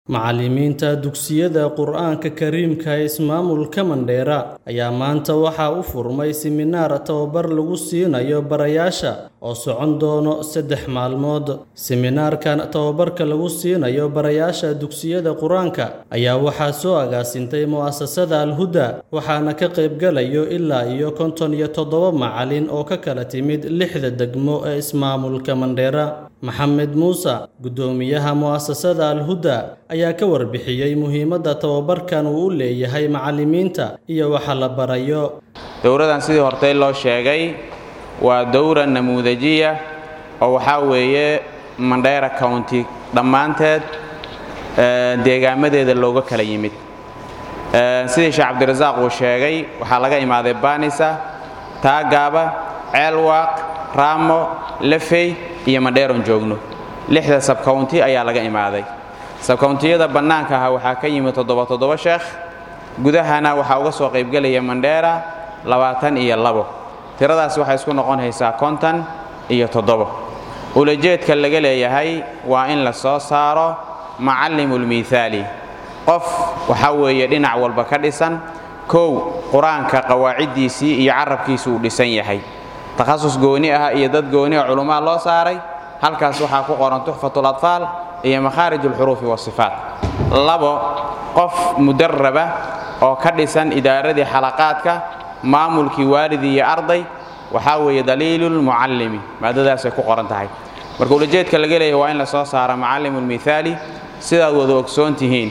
Macallimiinta dugsiyada Qur'aanka Kariimka ee ismaamulka Mandheera ayaa maanta waxaa u furmay siminaar tababar lagu siinayo barayaasha oo socon doona saddex maalmood. Siminaarkan tababarka lagu siinayo barayaasha dugsiyada Qur'aanka ayaa waxaa soo agaasintay mu'asasada Al-Huda waxaana ka qaybgalayo ilaa iyo konton iyo toddoba macallin oo ka kala timid lixda degmo ee ismaamulka Mandheera. Maxamed Muuse, guddoomiyaha mu'asasada Al-Huda, ayaa ka warbixiyay muhiimadda tababarkan uu u leeyahay macallimiinta iyo waxa la barayo. dowradan sidii hortay loo sheegay waa dowra namuudajiya oo waxaa weeye Mandheera County dhammaanteed deegaamadeeda looga kala yimid sidii sheekh cabdirasaaq uu sheegay waxaa laga imaaday baanisa taagaaba ceelwaaq raamo lafey iyo mandheeron joogno lixda sabcounty ayaa laga imaaday sabcountiyada bannaanka aha waxaa ka yimid toddoba toddoba sheekh gudahana waxaa uga soo qaybgelaya mandheera labaatan iyo labo tiradaas waxay isku noqonaysaa konton iyo toddobo ulajeedka laga leeyahay waa in la soo saaro macallimulmiithaali qof waxaa weeye dhinac walba ka dhisan kow qur-aanka qawaaciddiisii iyo carabkiisa uu dhisan yahay takhasus gooni ah iyo dad gooni ah culummaa loo saaray halkaas waxaa ku qoran tuxfatul atfaal iyo makhaarij alxuruufi wasifaat labo qof mudaraba oo ka dhisan idaaradii xalaqaadka maamulkii waalidii iyo arday waxaa weeye daliilulmucallimi maadadaasay ku qoran tahay marka ulajeedka laga leeyahay waa in la soo saara macallimulmithaali sidaad wada ogsoon tihiin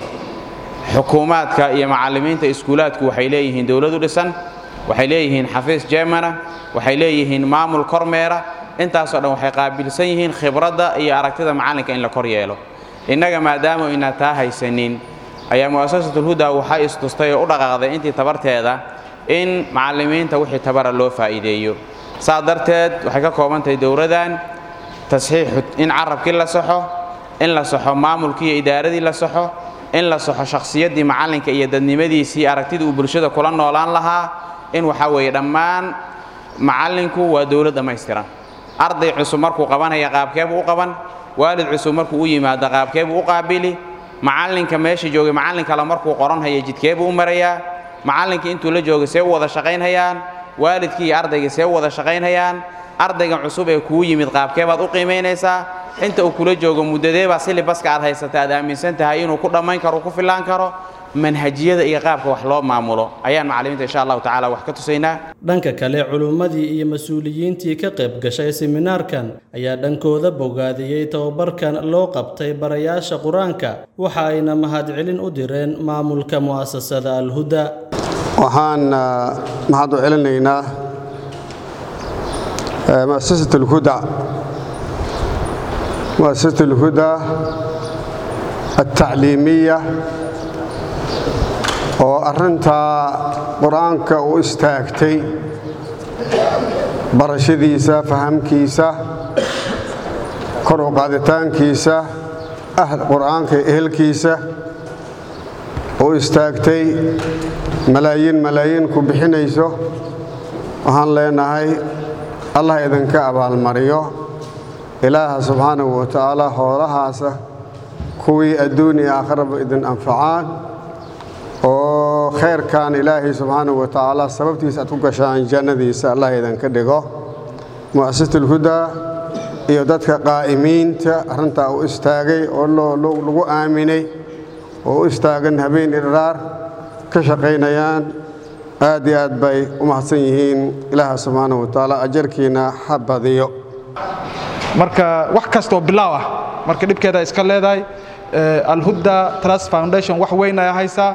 xukuumaadka iyo macallimiinta iskuulaadku waxay leeyihiin dowladu dhisan waxay leeyihiin xafiis jeemana waxay leeyihiin maamul kormeera intaasoo dhan waxay qaabilsan yihiin khibradda iyo aragtida macallinka in la kor yeelo innaga maadaama inaan taa haysanin ayaa mu'asasatulhuda waxay istustay oo u dhaqaaqday intii tabarteeda in macallimiinta wixii tabara loo faa'iideeyo saa darteed waxay ka kooban tahay dowladan tasxiixu in carabkii la saxo in la saxo maamulkii iyo idaaradii la saxo in la saxo shakhsiyaddii macallinka iyo dadnimadiisii aragtidii uu bulshada kula noolaan lahaa in waxaa weeye dhammaan macallinku waa dowlad dhammaystiran arday cusub markuu qabanaya qaabkeebuu u qaban waalid cusub markuu u yimaado qaabkeebuu u qaabili macallinka meesha joogay macallin kale markuu qoranhaya jidkeebuu u marayaa macallinkii intuu la joogay see u wada shaqaynhayaan waalidkii iyo ardaygii see u wada shaqaynhayaan ardayga cusub ee kuu yimid qaabkeebaad u qiimaynaysaa inta uu kula joogo muddadeebaa silibaska aad haysata aad aaminsan tahay inuu ku dhammayn karo ku fillaan karo manhajiyada iyo qaabka wax loo maamulo ayaan macallimiinta insha allahu tacaala wax ka tusaynaa dhanka kale culummadii iyo mas-uuliyiintii ka qayb gashay siminaarkan ayaa dhankooda bogaadiyey tababarkan loo qabtay barayaasha qur-aanka waxa ayna mahadcelin u direen maamulka mu'asasada al-huda waxaan mahad u celinaynaa muasasat alhuda muasasat alhuda altacliimiya oo arrintaa qur-aanka u istaagtay barashadiisa fahamkiisa kor u qaaditaankiisa qur-aanka ehelkiisa u istaagtay malaayiin malaayiin ku bixinayso waxaan leenahay allah idinka abaalmariyo ilaaha subxaanahu wa tacaala hoolahaasa kuwii adduun iyo aakharaba idin anfacaan oo khayrkan ilaahay subxaanahu wa tacaala sababtiisa aad ku gashaan jannadiisa allah idinka dhigo mu'asasatulhudaa iyo dadka qaa'imiinta arrintaa u istaagay oo lagu aaminay oo u istaagan habeen idhraar ka shaqaynayaan aad iyo aad bay u mahadsan yihiin ilaaha subxaanahu wa tacaala ajarkiina ha badiyo marka wax kastaoo bilaaw ah marka dhibkeeda iska leedahay alhuda trust foundation wax weyn ay haysaa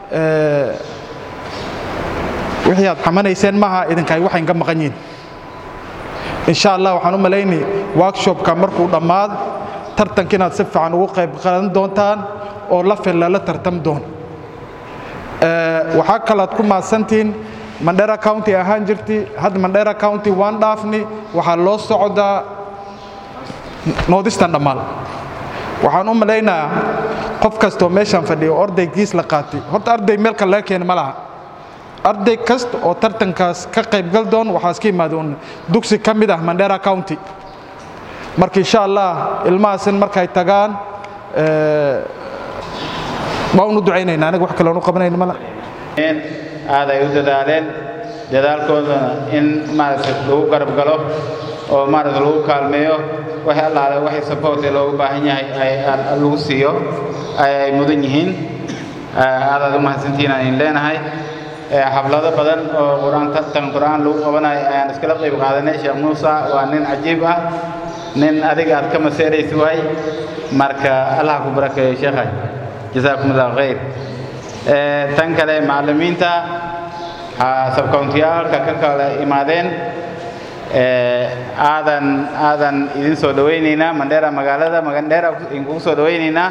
wixii aad xamanayseen maaha idinkaay waxayn ka maqan yihin insha allah waxaan u malayni workshopka markuu dhammaad tartanka inaad si fiican ugu qayb qaadan doontaan oo la filla la tartam doon waxaa kalaad ku maadsantihiin mandhera county ahaan jirti hadda mandhera county waan dhaafni waxaa loo socdaa noodistan dhammaal waxaan u malaynayaa qof kastoo meeshaan fadhiya oo ardaygiis la qaatay horta arday meel kale laga keeni ma laha arday kasta oo tartankaas ka qaybgal doon waxaa iska yimaada un dugsi ka mid ah mandhera county marka insha allah ilmahaasin markay tagaan waa unu ducaynayna aniga wax kaloonu qabanayna mala aad ay u dadaaleen dadaalkoodana in maaragtay lagu garab galo oo maaragtay lagu kaalmeeyo waxay allaale waxay support ee loogu baahan yahay ay lagu siiyo ay mudan yihiin aadaad u mahadsantihiin aan idin leenahay xaflado badan oo qur-aan tartan qur-aan lagu qabanayo ayaan iskala qayb qaadanay sheekh muusa waa nin cajiib ah nin adiga aad ka maseeraysi waay marka allah ku barakeeyo sheekhay jasaakum allahu khayr tan kale macallimiinta sabkountiyaalka ka kala imaadeen aadan aadan idin soo dhawaynaynaa mandheera magaalada mandheera idinkugu soo dhawaynaynaa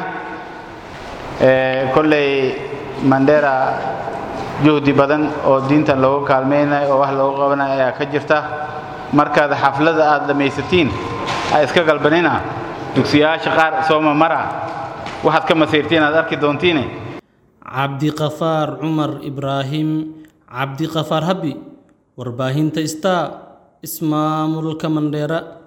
kolley mandheera juhdi badan oo diintan loogu kaalmaynayo oo wax loogu qabanayo ayaa ka jirta markaad xaflada aad dhammaysatiin ha iska galbanina dugsiyaasha qaar sooma mara waxaad ka masiirtiin aad arki doontiine cabdiqafaar cumar ibraahim cabdiqafaar habi warbaahinta star ismaamulka mandheera